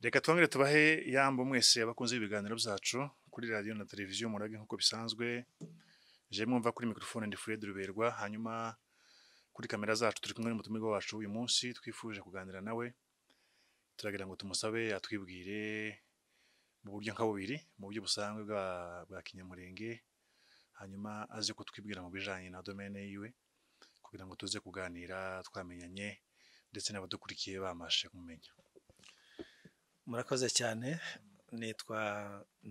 reka twongere tubahe yambo mwese abakunze ibiganiro byacu kuri radiyo na televiziyo murage nk'uko bisanzwe je mwumva kuri mikrofone ndi Fred Ruberwa hanyuma kuri kamera zacu turi kumwe n'umutumirwa wacu uyu munsi twifuje kuganira nawe turagira ngo tumusabe atwibwire mu buryo nka bubiri mu buryo busanzwe bwa bwa kinyamurenge hanyuma aze kutwibwira mu bijanye na domaine yiwe kugira ngo tuze kuganira twamenyanye ndetse n'abadukurikiye bamashe kumenya murakoze cyane nitwa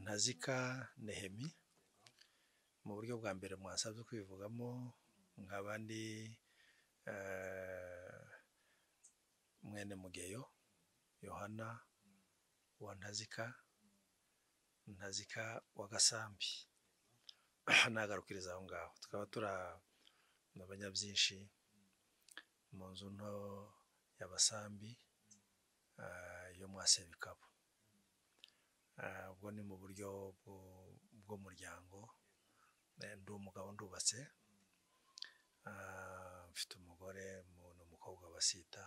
ntazika nehemi mu buryo bwa mbere mwasabye kwivugamo nkaba ndi eh, mwene mugeyo yohana wa ntazika ntazika wa gasambi nagarukiriza aho ngaho tukaba turi abanyabyinshi mu nzu nto y'abasambi ah, yo mwa sebikabo Ah, ubwo ni mu buryo bwo- bw'umuryango Eh, ndi umugabo ndubatse Ah, mfite umugore mu- n'umukobwa basita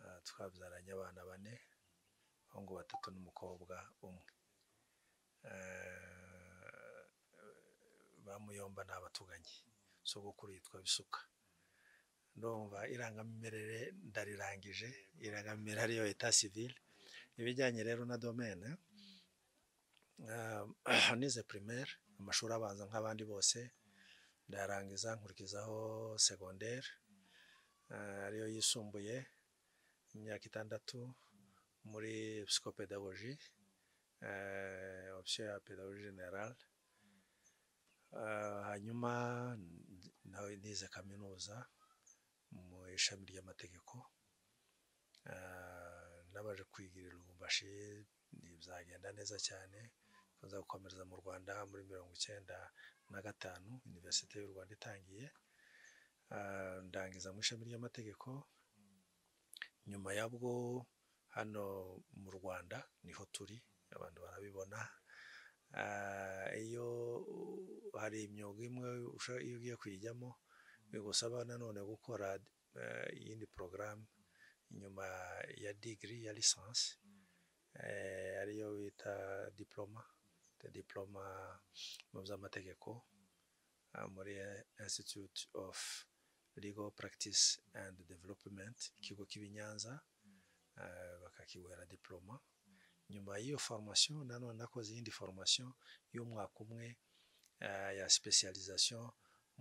Ah, twabyaranye abana bane abahungu batatu n'umukobwa umwe Eh, bamuyomba ni abatuganyi sogokuru yitwa bisuka ndumva irangamimerere ndarirangije irangamimerere ariyo eta civile ibijyanye rero na domaine ah, nize primaire amashuri abanza nk'abandi bose ndayarangiza nkurikizaho secondaire ah, ariyo yisumbuye imyaka itandatu muri psychopedagogie eh, option ya pedagogie generale Ah, hanyuma n- nawe nize kaminuza mu ishami ry'amategeko Ah, nabaje kwigira i Lubumbashi byagenda neza cyane nza gukomereza mu Rwanda muri mirongo icyenda na gatanu Universite y'u Rwanda itangiye Ah, ndangiza mu ishami ry'amategeko nyuma yabwo hano mu Rwanda niho turi abantu barabibona Ah, iyo hari imyuga imwe usha- iyo ugiye kuyijyamo bigusaba nanone gukora eh, iyindi porogaramu inyuma ya digiri ya lisansi eh, ariyo bita diploma de diploma mu by'amategeko ah, muri institute of legal practice and development ikigo cy'i Nyanza eh, bakakiguhera diploma nyuma y'iyo formation nanone nakoze iyindi formation y'umwaka umwe eh, ya specialisation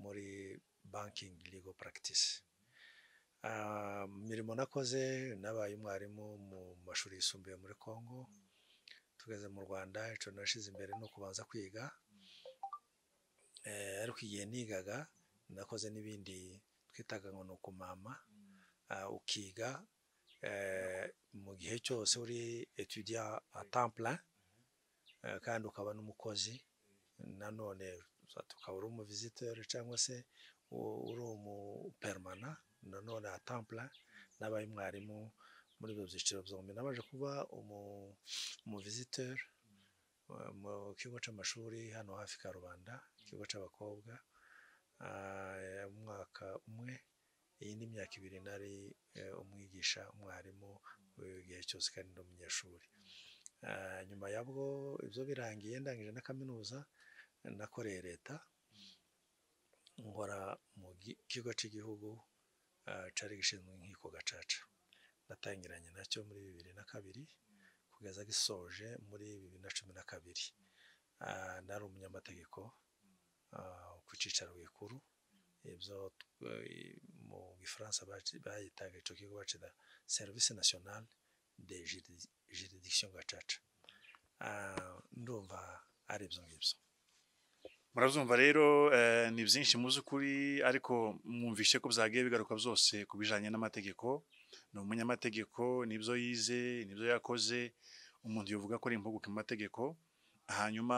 muri banking legal practice Ah, mu mirimo nakoze nabaye umwarimu mu mashuri yisumbuye muri Congo tugeze mu Rwanda ico nashize imbere ni ukubanza kwiga eh, ariko igihe nigaga nakoze n'ibindi twitaga ngo ni ukumama Ah, ukiga eh, mu gihe cyose uri etudia a temps plein eh, kandi ukaba n'umukozi nanone za- ukaba uri umuvisiteri cyangwa se u- uri umupermana nanone a temps plein nabaye umwarimu muri ibyo byiciro byombi nabanje kuba umu- umuvisiteri eh, mu kigo cy'amashuri hano hafi ka rubanda ikigo cy'abakobwa ah, umwaka umwe iyi ni imyaka ibiri nari eh, umwigisha umwarimu eh, igihe cyose kandi ndi umunyeshuri Ah, nyuma yabwo ibyo birangiye ndangije na kaminuza nakoreye leta nkora mu gi- kigo cy'igihugu ah, cari gishinzwe inkiko gacaca natangiranye nacyo muri bibiri na kabiri kugeza gisoje muri bibiri na cumi na kabiri Ah, nari umunyamategeko ah, ku cicaro gikuru ibyo eh, mu gifaransa baci- bayitaga icyo kigo bacita serivisi nationale de juridi- juridiction gacaca Ah, ndumva ari ibyo ngibyo Murazumva rero eh, ni byinshi muzi ukuri ariko mwumvishe ko byagiye bigaruka byose ku bijanye n'amategeko ni umunyamategeko nibyo yize nibyo yakoze umuntu yovuga ko ari impuguke mu mategeko hanyuma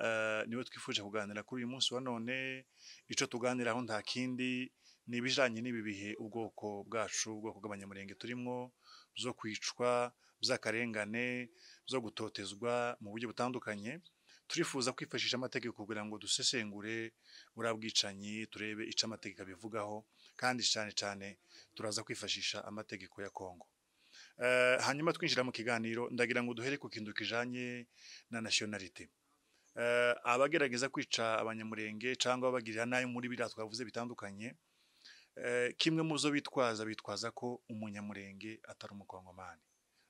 eh, niwe twifuje kuganira kuri uyu munsi wa none ico tuganiraho nta kindi ni ibijanye n'ibi bihe ubwoko bwacu ubwoko bw'abanyamurenge turimwo byo kwicwa by'akarengane byo gutotezwa mu buryo butandukanye turifuza kwifashisha amategeko kugira ngo dusesengure buriya bwicanyi turebe icyo amategeko abivugaho kandi cyane cyane turaza kwifashisha amategeko ya kongo Eh, hanyuma twinjira mu kiganiro ndagira ngo duhere ku kintu kijanye na nationality Eh, abagerageza kwica abanyamurenge cyangwa abagirira nayo muri biriya twavuze bitandukanye eh, kimwe mu zo bitwaza bitwaza ko umunyamurenge atari umukongomani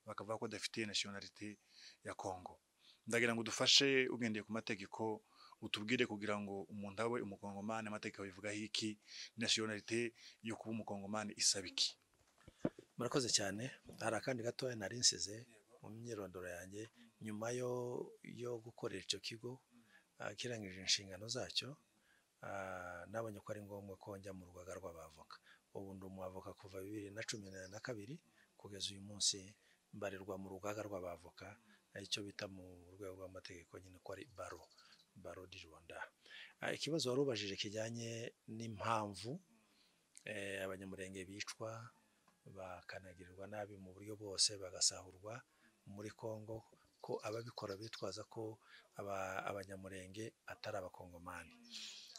bakavuga ko adafitiye nationality ya Congo ndagira ngo dufashe ugendeye ku mategeko utubwire kugira ngo umuntu abe umukongomani amategeko bivugaho iki nationality yo kuba umukongomani isaba iki murakoze cyane hari akandi gatoya nari nsize mu myirondoro yanjye nyuma yo yo gukorera icyo kigo ah, kirangije inshingano zacyo ah, nabonye ko ari ngombwa ko njya mu rugaga rw'abavoka ubu ndi umwavoka kuva bibiri na cumi na na kabiri kugeza uyu munsi mbarirwa mu rugaga rw'abavoka ah, icyo bita mu rwego rw'amategeko nyine ko ari baro baro di rwanda Ah, ikibazo wari ubajije kijyanye n'impamvu eh, abanyamurenge bicwa bakanagirirwa nabi mu buryo bwose bagasahurwa muri Kongo ko ababikora bitwaza ko aba- abanyamurenge atari abakongomani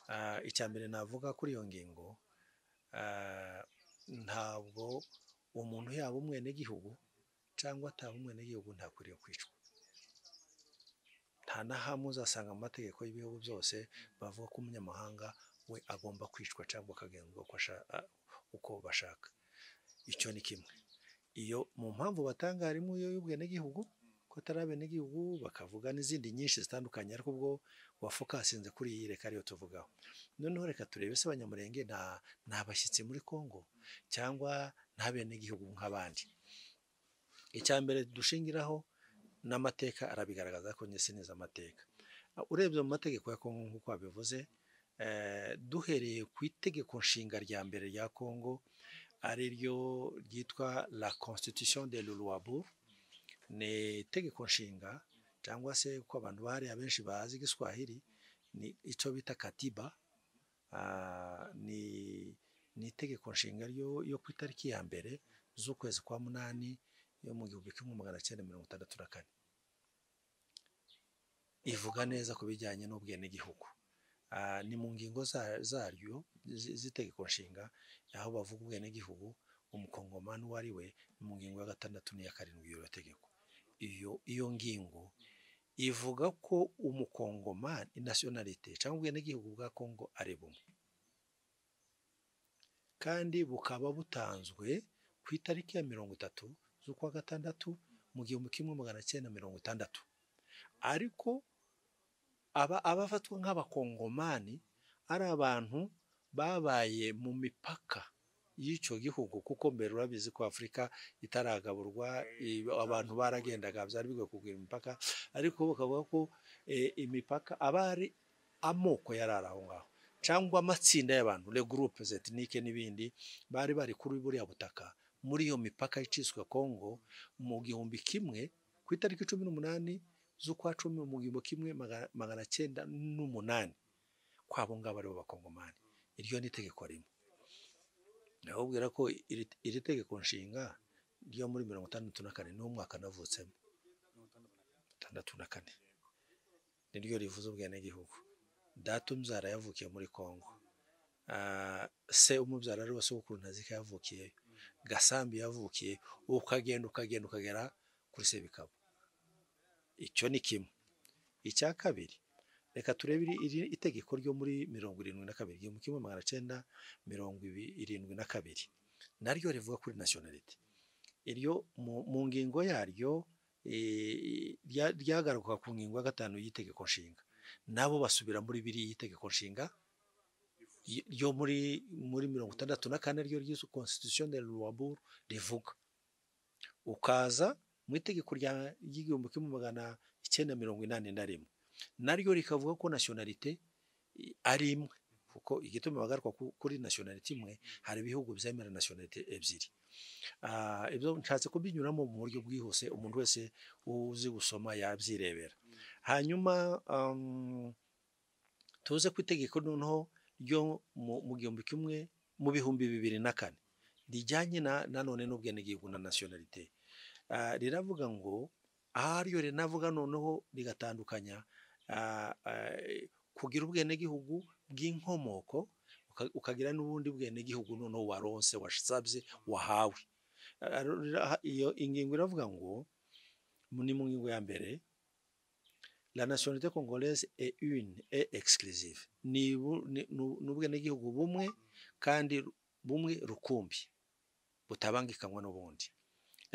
Ah, icya mbere navuga kuri iyo ngingo ah, ntabwo umuntu yaba umwenegihugu cyangwa ataba umwenegihugu ntakwiriye kwicwa nta na hamwe uzasanga mu mategeko y'ibihugu byose bavuga ko umunyamahanga we agomba kwicwa cyangwa akagenzwa uko asha- ah, uko bashaka icyo ni kimwe iyo mu mpamvu batanga harimo iyo y'ubwenegihugu ko atari abenegihugu bakavuga n'izindi nyinshi zitandukanye ariko ubwo wafokasinze kuri iyi reka ariyo tuvugaho noneho reka turebe se abanyamurenge nta nta bashyitsi muri kongo cyangwa nta benegihugu nk'abandi icya mbere dushingiraho n'amateka arabigaragaza ko njye sineza amateka Ah, urebye mu mategeko ya kongo nk'uko wabivuze eh, duhereye ku itegeko nshinga rya mbere rya kongo ari ryo ryitwa la constitution de luluabu ni itegeko nshinga cyangwa se uko abantu bahariya benshi bazi igiswahili ni icyo bita katiba Ah, ni ni itegeko nshinga ryo yo ku itariki ya mbere z'ukwezi kwa munani yo mu gihumbi kimwe magana cyenda mirongo itandatu na kane ivuga neza ku bijyanye n'ubwenegihugu Ah, ni mu ngingo za- zaryo zi- z'itegeko nshinga aho bavuga ubwenegihugu umukongomani uwo ari we mu ngingo ya gatandatu n'iya karindwi y'iryo tegeko iyo iyo ngingo ivuga ko umukongomani nationalite cyangwa ubwenegihugu bwa kongo ari bumwe kandi bukaba butanzwe ku itariki ya mirongo itatu z'ukwa gatandatu mu gihumbi kimwe magana cyenda mirongo itandatu ariko aba abafatwa nk'abakongomani ari abantu babaye mu mipaka y'icyo gihugu kuko mbere urabizi ko afurika itaragaburwa i- abantu baragendaga byari bigoye kugura imipaka ariko bakavuga ko eh, imipaka aba ari amoko yari ari aho ngaho cyangwa amatsinda y'abantu le groupe ethnique n'ibindi bari bari kuri buriya butaka muri iyo mipaka iciswe Kongo mu gihumbi kimwe ku itariki cumi n'umunani z'ukwa cumi mu gihumbi kimwe magana- magana cyenda n'umunani ko abo ngabo aribo bakongomani iryo ni itegeko rimwe ndababwira ko iri iri tegeko nshinga ryo muri mirongo itandatu na kane niwo mwaka navutsemo itandatu na kane niryo rivuze ubwenegihugu data umbyara yavukiye muri kongo Ah, se umubyara ari wose w'ukuru ntazika yavukiyeyo gasambi yavukiye ukagenda ukagenda ukagera kuri sebikabo icyo ni kimwe icya kabiri reka turebe iri- iri itegeko ryo muri mirongo irindwi na kabiri igihumbi kimwe magana cyenda mirongo ibi- irindwi na kabiri naryo rivuga kuri nationality iryo mu, mu ngingo yaryo eh, rya- ryagarukaga ku ngingo ya gatanu y'itegeko nshinga nabo basubira muri biriya itegeko nshinga y- ryo muri muri mirongo itandatu na kane ryo ryiswe constitution de luwabour rivuga ukaza mu itegeko rya- ry'igihumbi kimwe magana icyenda mirongo inani na rimwe naryo rikavuga ko nationalite i- ari imwe kuko igituma bagaruka ku- kuri nationalite imwe hari ibihugu byemera nationalite ebyiri Ah, ibyo nshatse kubinyuramo mu buryo bwihuse umuntu wese uzi gusoma yabyirebera hanyuma um, tuze ku itegeko noneho ryo mu mu gihumbi kimwe mu bihumbi bibiri na kane rijyanye na nanone n'ubwenegihugu na nationalite Ah, riravuga ngo aha ryo rinavuga noneho rigatandukanya ah, ah, kugira ubwenegihugu bw'inkomoko uka- ukagira n'ubundi bwenegihugu noneho waronse wasabye wahawe Arora- iyo ingingo iravuga ngo mu- ni mu ngingo ya mbere la nationalité congolaise est une et exclusive ni bu- ni- nu- ni ubwenegihugu bumwe kandi ru- bumwe rukumbi butabangikanywa n'ubundi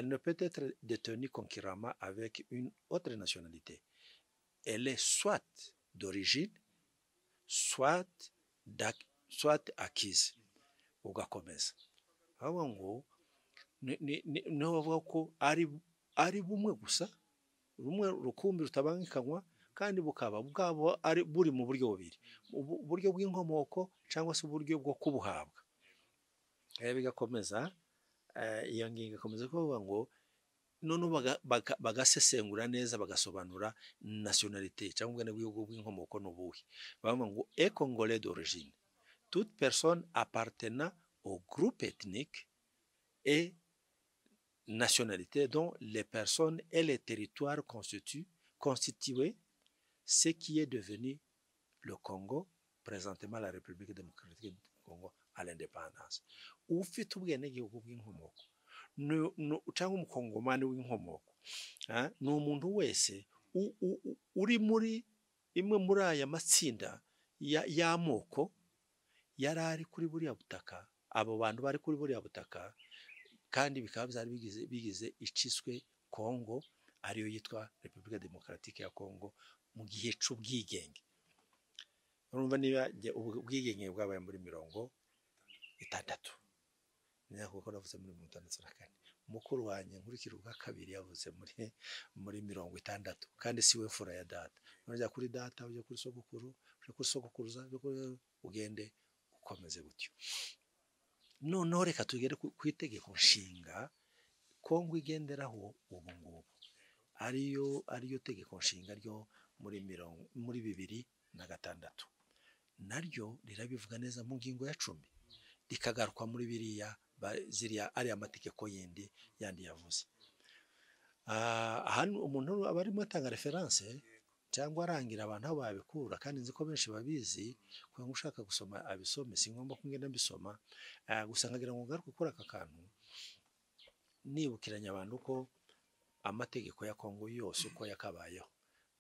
elle ne peut être détenue concurremment avec une autre nationalité elle est soit d'origine soit d'ac- soit acquise ugakomeza aho ngo ni- ni- ni- niho bavuga ko ari ari bumwe gusa rumwe rukumbi rutabangikanywa kandi bukaba bwabo ari buri mu buryo bubiri ubu- uburyo bw'inkomoko cyangwa se uburyo bwo kubuhabwa rero bigakomeza eh, iyo ngingo ikomeza kuvuga ngo noneho baga- baga- bagasesengura neza bagasobanura nationalité cyangwa ubwenegihugu bw'inkomoko ni ubuhe bavuga ngo econgolais d'origine toute personne appartenant au groupe ethnique et nationalité dont les personnes et les territoires constituent, constitués, ce qui est devenu le Congo, présentement la République démocratique du Congo à l'indépendance. ufite ubwenegihugu bw'inkomoko nu- nu- cyangwa umukongomani w'inkomoko ah, ni umuntu wese u- u- u- uri muri imwe muri aya matsinda ya- y'amoko yari ari kuri buriya butaka abo bantu bari kuri buriya butaka kandi bikaba byari bigize, bigize iciswe Congo ariyo yitwa Republika Demokaratike ya Congo mu gihe c'ubwigenge urumva niba jye- ubu- ubwigenge bwabaye muri mirongo itandatu niyo kuko navuze muri mirongo itandatu na kane mukuru wanjye nkurikira ubwa kabiri yavuze muri muri mirongo itandatu kandi siwe fura ya data urajya kuri data ujya kuri sogokuru ujya kuri sogokuruza ujya kuri ugende ukomeze gutyo noneho reka tugere ku ku itegeko nshinga kongo igenderaho ubu ngubu ariyo ariyo tegeko nshinga ryo muri mirongo muri bibiri na gatandatu naryo rirabivuga neza mu ngingo ya cumi rikagaruka muri biriya ba- ziriya ariya mategeko yindi yandi yavuze Ah, hano umuntu aba arimo atanga referanse cyangwa arangira abantu aho babikura kandi nzi ko benshi babizi kuba ushaka gusoma abisome si ngombwa ko ngenda mbisoma Ah, gusa nkagira ngo ngaruke kuri aka kantu nibukiranya abantu ko amategeko ya kongo yose uko yakabayeho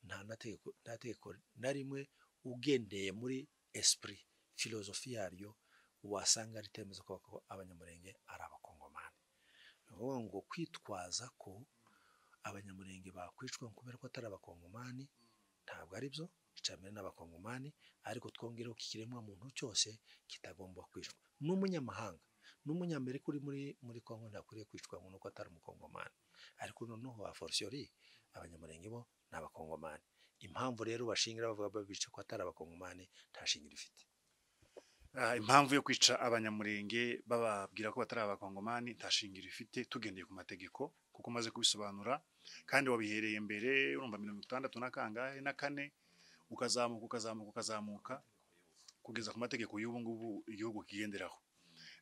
nta nategeko nta tegeko na rimwe ugendeye muri esprit filozofi yaryo wasanga ritemeza ko ko abanyamurenge ari abakongomani ni ukuvuga ngo kwitwaza ko abanyamurenge bakwicwa kubera ko atari abakongomani ntabwo ari byo icambere n'abakongomani ariko twongereho ko ikiremwamuntu cyose kitagomba kwicwa n'umunyamahanga n'umunyamerika uri muri muri kongo ntakwiriye kwicwa ngo nuko atari umukongomani ariko noneho ba forisiori abanyamurenge bo ni abakongomani impamvu rero bashingira bavuga babica ko atari abakongomani nta shingiro ifite Ah, impamvu yo kwica abanyamurenge bababwira ko batari abakongomani nta shingiro ifite tugendeye ku mategeko kuko umaze kubisobanura kandi wabihereye mbere urumva mirongo itandatu na kangahe na kane ukazamuka ukazamuka ukazamuka kugeza ku mategeko y'ubu ngubu igihugu kigenderaho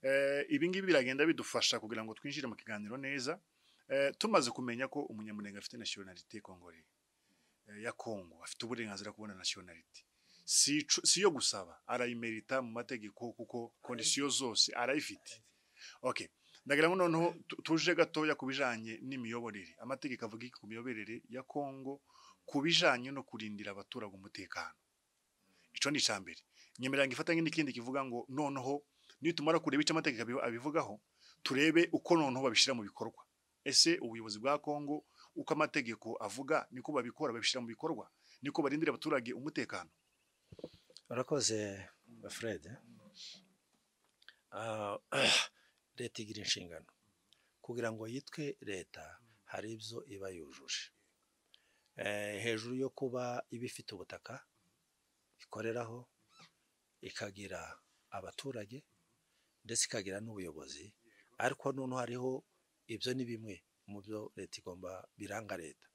eh, ibi ngibi biragenda bidufasha kugira ngo twinjire mu kiganiro neza eh, tumaze kumenya ko umunyamurenge afite nationalité congolais eh, ya Congo afite uburenganzira kubona nationalité si icu- si yo gusaba arayimerita mu mategeko kuko kondisiyo zose arayifite okay ndagira ngo noneho tu- tuje gatoya ku bijanye n'imiyoborere amategeko avuga iki ku miyoborere ya Kongo ku bijanye no kurindira abaturage umutekano ico ni icambere nyemerera ngo ifatanye n'ikindi kivuga ngo noneho nitumara kureba ico amategeko abivu- abivugaho turebe uko noneho babishira mu bikorwa ese ubuyobozi bwa Kongo uko amategeko avuga niko babikora babishira mu bikorwa niko barindira abaturage umutekano urakoze fred Ah, leta igira inshingano kugira ngo yitwe leta hari ibyo iba yujuje Eh, hejuru yo kuba iba ifite ubutaka ikoreraho ikagira abaturage ndetse ikagira n'ubuyobozi ariko noneho hariho ibyo ni bimwe mu byo leta igomba biranga leta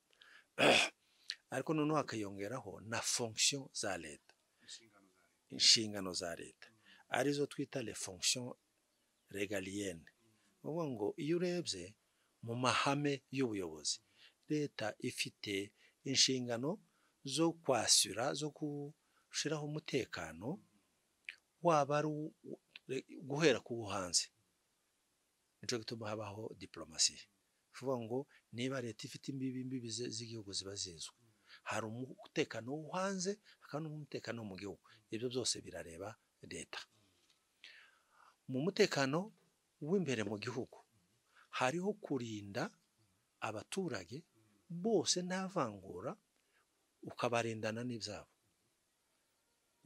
ariko noneho hakiyongeraho na fonction za leta inshingano za leta arizo twita le fonction regalienne uvuga ngo iyo urebye mu mahame y'ubuyobozi leta ifite inshingano zo kwasura zo gushyiraho umutekano waba ari uw- uw- guhera ku wo hanze nicyo gituma habaho diporomasi kuvuga ngo niba leta ifite imbibi imbibi ze- z'igihugu ziba zizwi hari umutekano wo hanze hakaba n'umutekano wo mu gihugu ibyo byose birareba leta mu mutekano w'imbere mu gihugu hariho kurinda abaturage bose nta vangura ukabarindana n'ibyabo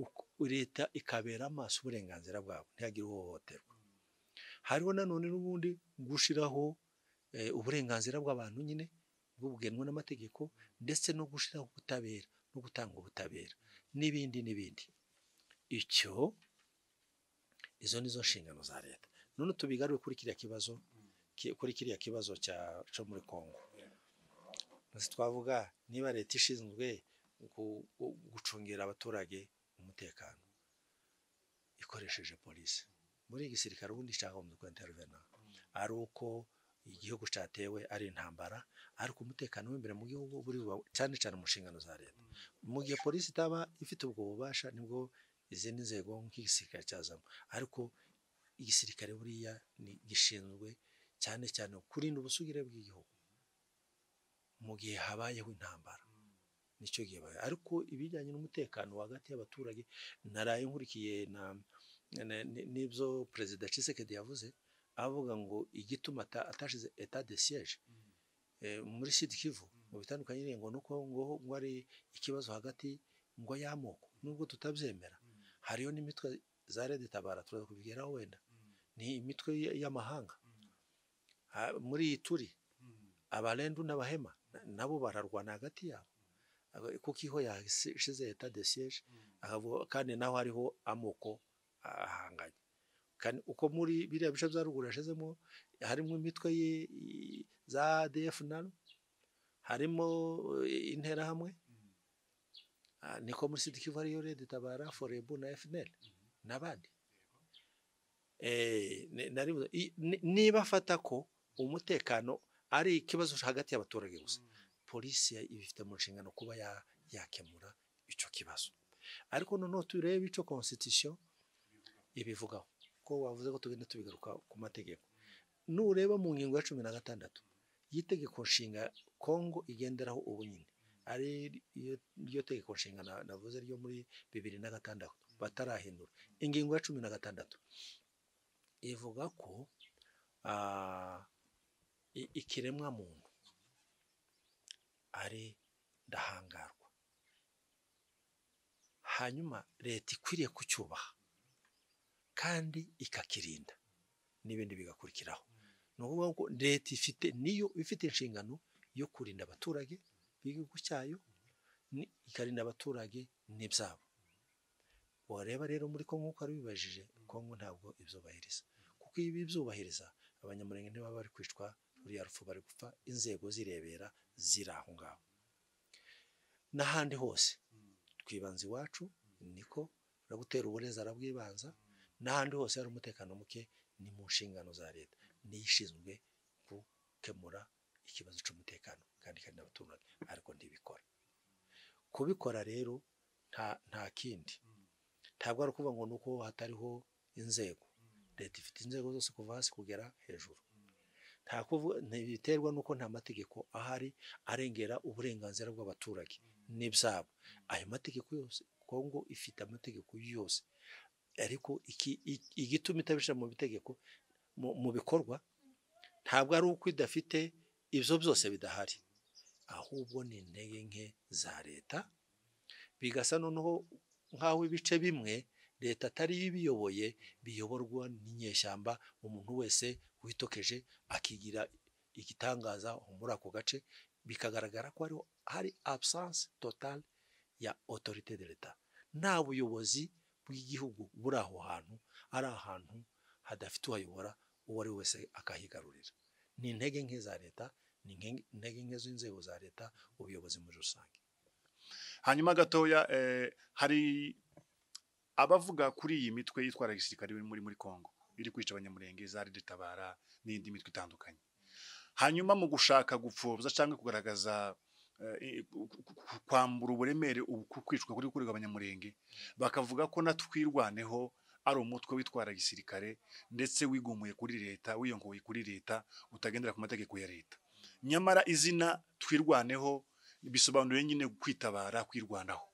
Uko- leta ikabera amaso uburenganzira bwabo ntihagire uhohoterwa hariho nanone n'ubundi gushyiraho eh, uburenganzira bw'abantu nyine bugenwa n'amategeko ndetse no gushyiraho ubutabera no gutanga ubutabera n'ibindi n'ibindi icyo izo ni zo nshingano za leta none tubigarure kuri kiriya kibazo ki- kuri kiriya kibazo cya cyo muri kongo Ntose twavuga niba leta ishinzwe gu- gu- gucungira abaturage umutekano ikoresheje polisi muri igisirikare ubundi cyagombye kuba intervena ari uko igihugu cyatewe ari intambara ariko umutekano w'imbere mu gihugu buri wa- cyane cyane mu nshingano za leta mu gihe polisi itaba ifite ubwo bubasha nibwo izindi nzego nk'igisirikare cyazamo ariko igisirikare buriya ni gishinzwe cyane cyane kurinda ubusugire bw'igihugu mu gihe habayeho intambara nicyo gihe bayo ariko ibijyanye n'umutekano hagati y'abaturage naraye nkurikiye na na- ni- n'ibyo perezida Tshisekedi yavuze avuga ngo igituma ata- atashize etat de siège eh, muri Sud Kivu mu bitandukanye nyine ngo nuko ngo ngo ari ikibazo hagati ngo y'amoko nubwo tutabyemera hariyo n'imitwe za Red Tabara turaza kubigeraho wenda ni imitwe y- y'amahanga Ha- muri iyi turi abarendu n'abahema na- nabo bararwana hagati yabo Aga- kuko iho yashize etat de siège akavuga kandi naho hariho amoko ahanganye kandi uko muri biriya bice bya ruguru yashizemo harimo imitwe ye- i- za ADF nalo harimo eh, interahamwe Ah, niko muri Sud Kivu hariyo Red Tabara Forebu na FNL n'abandi Eh, ni- nari buze- i- ni- niba afata ko umutekano ari ikibazo hagati y'abaturage gusa polisi ya- ibifite mu nshingano kuba ya- yakemura icyo kibazo ariko noneho turebe icyo constitution ibivugaho ko wavuze ko tugenda tubigaruka ku mategeko nureba mu ngingo ya cumi na gatandatu y'itegeko nshinga kongo igenderaho ubu nyine ari ryo- ryo tegeko nshinga na- navuze ryo muri bibiri na gatandatu batarahindura ingingo ya cumi na gatandatu ivuga ko ah, i- ikiremwa muntu ari ndahangarwa hanyuma leta ikwiriye kucyubaha kandi ikakirinda n'ibindi bigakurikiraho ni ukuvuga ngo leta ifite niyo ifite inshingano yo kurinda abaturage b'igihugu cyayo ni- ikarinda abaturage n'ibyabo wareba rero muri kongo uko wabibajije kongo ntabwo ibyubahiriza kuko iyo ibyubahiriza abanyamurenge ntibaba bari kwicwa ruriya rupfu bari gupfa inzego zirebera ziri aho ngaho n'ahandi hose twibanze iwacu niko gutera uburezi arabwibanza n'ahandi hose hari umutekano muke ni mu nshingano za leta niyo ishinzwe gukemura ikibazo cy'umutekano kandi kandi abaturage ariko ntibikora kubikora rero nta nta kindi ntabwo ari ukuvuga ngo ni uko hatariho inzego leta ifite inzego zose kuva hasi kugera hejuru nta kuvuga ntibiterwa n'uko nta mategeko ahari arengera uburenganzira bw'abaturage n'ibyabo ayo mategeko yose kongo ifite amategeko yose ariko iki, i- igituma itabishyira mu bitegeko mu, mu bikorwa ntabwo ari uko idafite ibyo byose bidahari ahubwo ni intege nke za leta bigasa noneho nk'aho ibice bimwe leta atari yo ibiyoboye biyoborwa n'inyeshyamba umuntu wese witokeje akigira igitangaza muri ako gace bikagaragara ko hariho hari absence totale ya autorité de l'etat nta buyobozi bw'igihugu buri aho hantu ari ahantu hadafite uwayobora uwo ari we wese akahigarurira ni intege nke za leta ni nke- intege nke z'inzego za leta ubuyobozi muri rusange hanyuma gatoya eh, hari abavuga kuri iyi mitwe yitwara gisirikare iri muri muri Kongo iri kwica abanyamurenge zari ritabara n'indi mitwe itandukanye hanyuma mu gushaka gupfobya cyangwa kugaragaza eh, i- ku- ku- ku- kwambura uburemere ubu ku kwicwa kuri kurega abanyamurenge bakavuga ko natwirwaneho ari umutwe witwara gisirikare ndetse wigumuye kuri leta wiyongoye kuri leta utagendera ku mategeko ya leta nyamara izina twirwaneho bisobanuye nyine kwitabara kwirwanaho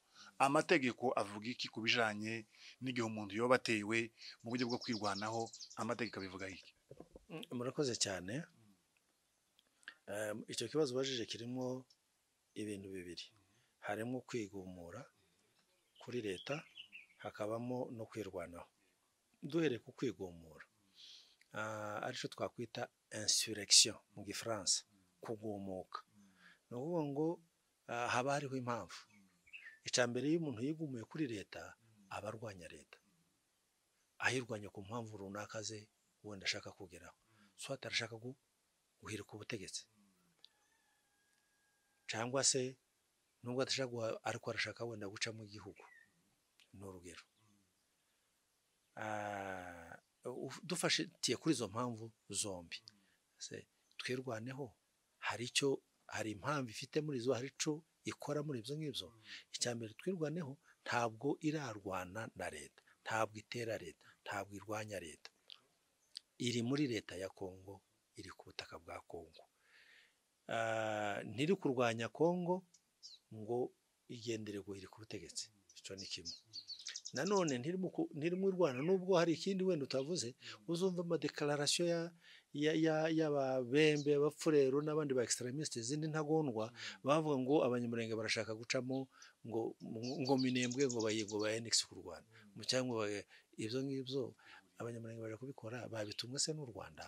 amategeko avuga iki ku bijyanye n'igihe umuntu yoba atewe mu buryo bwo kwirwanaho amategeko abivuga iki murakoze cyane icyo kibazo ubajije kirimo ibintu bibiri harimo kwigumura kuri leta hakabamo no kwirwanaho duhereye ku kwigumura aricyo twakwita insurrection mu gifaransa kugumuka ni ukuvuga ngo haba hariho impamvu icambere iyo umuntu yigumuye kuri leta aba arwanya leta ayirwanya ku mpamvu runaka ze wenda ashaka kugeraho so atarashaka guhirika ubutegetsi cyangwa se nubwo adashaka ariko arashaka wenda gucamo igihugu ni urugero dufashitiye kuri izo mpamvu zombi twirwaneho hari icyo hari impamvu ifite muri zo hari icyo ikora muri ibyo ngibyo icya mbere twirwaneho ntabwo irarwana na leta ntabwo itera leta ntabwo irwanya leta iri muri leta ya kongo iri ku butaka bwa kongo ntiri kurwanya kongo ngo igendere guhira ku butegetsi icyo ni kimwe nanone ntirimo irwana nubwo hari ikindi wenda utavuze uzumva amadekararasiyo y'ababembe abapfurero n'abandi ba extremistes izindi ntagondwa bavuga ngo abanyamurenge barashaka gucamo ngo ngo minembwe ngo bayingo ba NX ku Rwanda mu cyangwa ibyo ngibyo abanyamurenge baje kubikora babitumwe se n'u Rwanda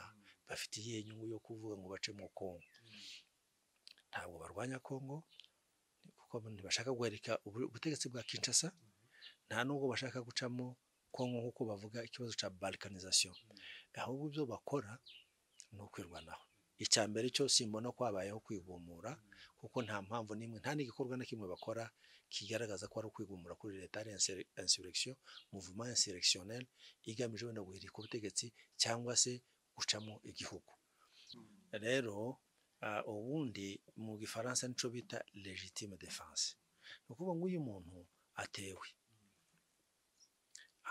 bafite iyihe nyungu yo kuvuga ngo bace mu Kongo ntabwo barwanya Kongo kuko ntibashaka guharika ubutegetsi bwa Kinshasa nta nubwo bashaka gucamo kongo nk'uko bavuga ikibazo cya balkanizasiyo ahubwo ibyo bakora ni ukwirwanaho icya mbere cyo simbona ko habayeho kwigumura kuko nta mpamvu n'imwe nta n'igikorwa na kimwe bakora kigaragaza ko ari ukwigumura kuri leta ari insurrection mouvement insurrectionnel igamije wenda guhirika ubutegetsi cyangwa se gucamo igihugu rero ubundi mu gifaransa nicyo bita legitime defense ni ukuvuga ngo uyu muntu atewe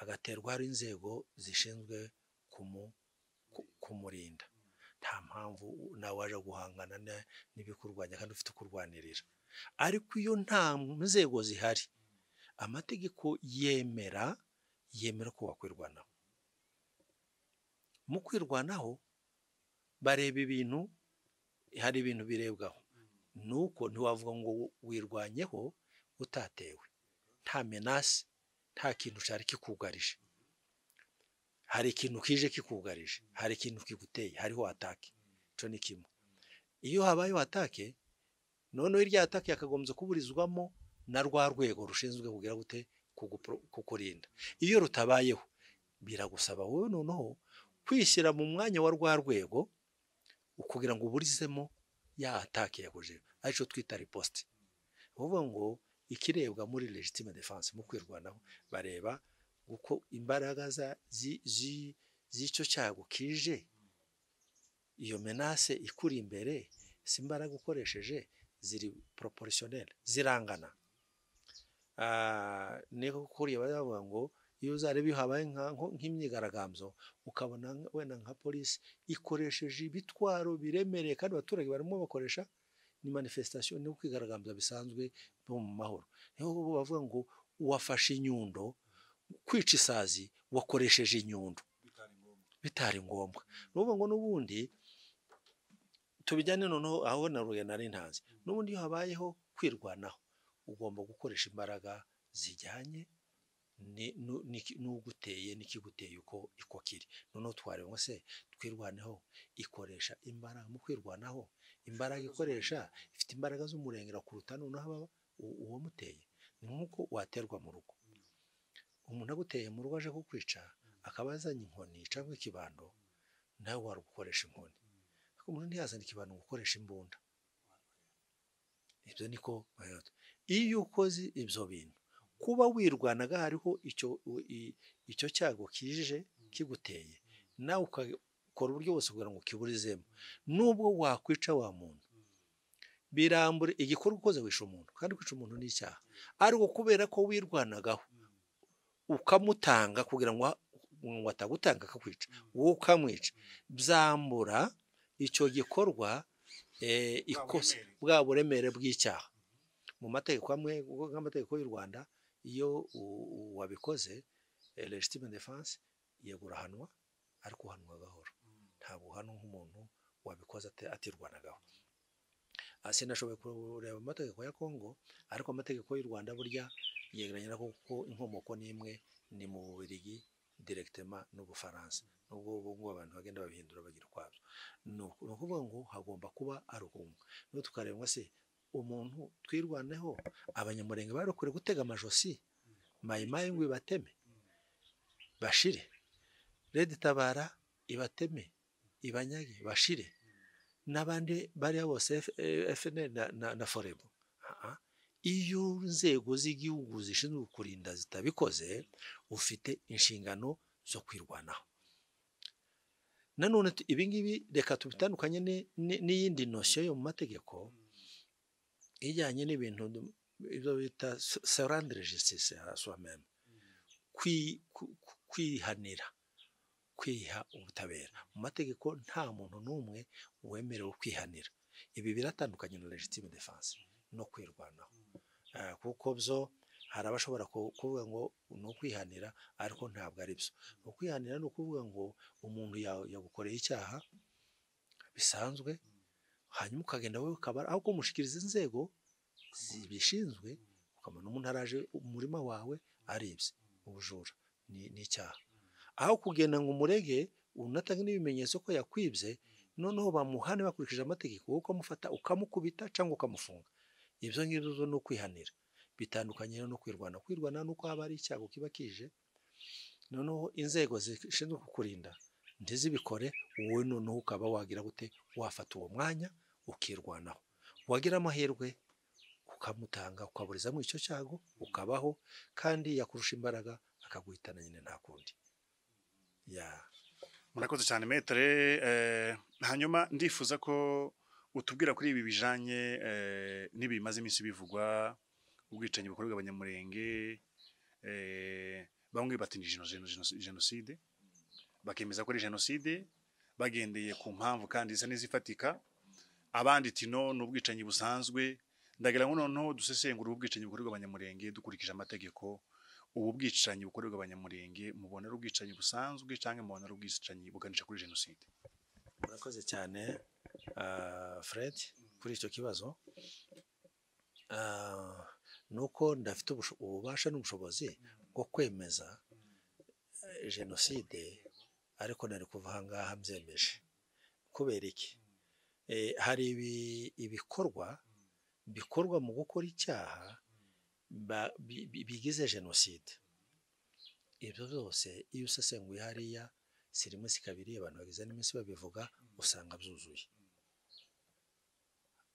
agaterwa hari inzego zishinzwe kumurinda nta mpamvu nawe waje guhangana n'ibikurwanya kandi ufite ukurwanirira ariko iyo nta nzego zihari amategeko yemera yemera ko wakwirwanaho mu kwirwanaho bareba ibintu hari ibintu birebwaho nuko ntiwavuga ngo wirwanyeho utatewe nta menasi nta kintu cyari kikugarije hari ikintu kije kikugarije hari ikintu kiguteye hariho atake icyo ni kimwe iyo habayeho atake noneho irya atake yakagombye kuburizwamo na rwa rwego rushinzwe kugira gute kukurinda iyo rutabayeho biragusaba wowe noneho kwishyira mu mwanya wa rwa rwego kugira ngo uburizemo ya atake yakuje aricyo twita riposite uvuga ngo ikirebwa muri legitime defense mu kwirwanaho bareba uko imbaraga z'icyo cyago kije iyo menase ikuri imbere si imbaraga ukoresheje ziri proportionnel zirangana niko kuriya bavuga ngo iyo uzareba iyo habaye nk'imyigaragambyo ukabona wenda nka polisi ikoresheje ibitwaro biremereye kandi abaturage barimo bakoresha ni manifestation ni ukwigaragambya bisanzwe bo mu mahoro niho bavuga ngo uwafashe inyundo kwica isazi wakoresheje inyundo bitari ngombwa ni ukuvuga ngo n'ubundi tubijyane noneho aho na rugenda ntanzi n'ubundi iyo habayeho kwirwanaho ugomba gukoresha imbaraga zijyanye n'uguteye n'ikiguteye uko uko kiri noneho twareba ngo se twirwaneho ikoresha imbaraga mu kwirwanaho imbaraga ikoresha ifite imbaraga z'umurengera kuruta noneho uwo muteye ni nk'uko waterwa mu rugo umuntu aguteye mu rugo aje kukwica akaba yazanye inkoni cyangwa ikibando nawe wari gukoresha inkoni ariko umuntu ntiyazana ikibando ngo ukoreshe imbunda ibyo niko iyo ukoze ibyo bintu kuba wirwanaga hariho icyo cyago kije kiguteye nawe ukakora uburyo bwose kugira ngo ukiburizemo nubwo wakwica wa muntu birambure igikorwa ukoze wisha umuntu kandi kwica umuntu ni icyaha ariko kubera ko wirwanagaho ukamutanga kugira ngo ngo atagutanga akakwica wowe ukamwica byambura icyo gikorwa eh, ikosa bwa buremere bw'icyaha mu mategeko amwe ubwo nk'amategeko y'u rwanda iyo u- u- wabikoze legitime defense yegurahanwa ariko uhanwa gahoro ntabwo uhanwa nk'umuntu wabikoze ate- atirwanagaho Ah, sinashoboye kureba amategeko ya kongo ariko amategeko y'u rwanda burya yegeranye na kuko inkomoko n'imwe ni mu bubirigi direkitema n'ubufaransa nubwo ubu ngubu abantu bagenda babihindura bagira ukwabyo ni uku- ni ukuvuga ngo hagomba kuba ari ubumwe niba tukareba ngo se umuntu twirwaneho abanyamurenge barokore gutega amajosi mayimayi ngo ibateme bashire redi tabara ibateme ibanyage bashire n'abandi bariya bose F- eh, FNL na, na, na forebo Aha. iyo inzego z'igihugu zishinzwe kurinda zitabikoze ufite inshingano zo kwirwanaho nanone tu- ibingibi reka tubitandukanye ni- ni- n'iyindi nosiyo yo mu mategeko ijyanye n'ibintu du- ibyo bita serandire jisitise swameme kwihanira kwiha ubutabera mu mategeko nta muntu n'umwe wemerewe kwihanira ibi biratandukanye na legitime defanse no kwirwanaho Eh, kuko byo hari abashobora ku- kuvuga ngo ni ukwihanira ariko ntabwo ari byo ukwihanira ni ukuvuga ngo umuntu ya- yagukoreye icyaha bisanzwe hanyuma ukagenda wowe ukaba aho kumushyikiriza inzego zibishinzwe ukabona umuntu araje umurima wawe aribye ubujura ni ni icyaha aho kugenda ngo umurege unatange n'ibimenyetso ko yakwibye noneho bamuhane bakurikije amategeko wowe ukamufata ukamukubita cyangwa ukamufunga ibyo ngibyo zo ni ukwihanira bitandukanye no kwirwana kwirwana ni uko haba hari icyago kiba kije noneho inzego zishinzwe kukurinda ntizibikore wowe noneho ukaba wagira gute wafata uwo mwanya ukirwanaho wagira amahirwe ukamutanga ukaburizamo icyo cyago ukabaho kandi yakurusha imbaraga akaguhitana nyine nta kundi ya murakoze cyane metere eh, hanyuma ndifuza ko utubwira kuri ibi bijanye eh, n'ibimaze iminsi bivugwa ubwicanyi bukorerwa abanyamurenge eh, bamwe bati ni jeno- jeno- jeno- jenoside bakemeza ko ari jenoside bagendeye ku mpamvu kandi zisa n'izifatika abandi ati no ni ubwicanyi busanzwe ndagira ngo noneho dusesengura ubu bwicanyi bukorerwa abanyamurenge dukurikije amategeko ubu bwicanyi bukorerwa abanyamurenge mubona ari ubwicanyi busanzwe cyangwa mubona ari ubwicanyi buganisha kuri jenoside murakoze cyane ah, fred kuri icyo kibazo Ah, ni uko ndafite ubusho- ububasha n'ubushobozi bwo kwemeza eh, jenoside ariko nari kuva aha ngaha mbyemeje kubera iki Eh, hari ibi- ibikorwa bikorwa mu gukora icyaha ba- bi- bi- bigize jenoside ibyo byose iyo usesenguye hariya siri munsi kabiri abantu bageze n'iminsi babivuga usanga byuzuye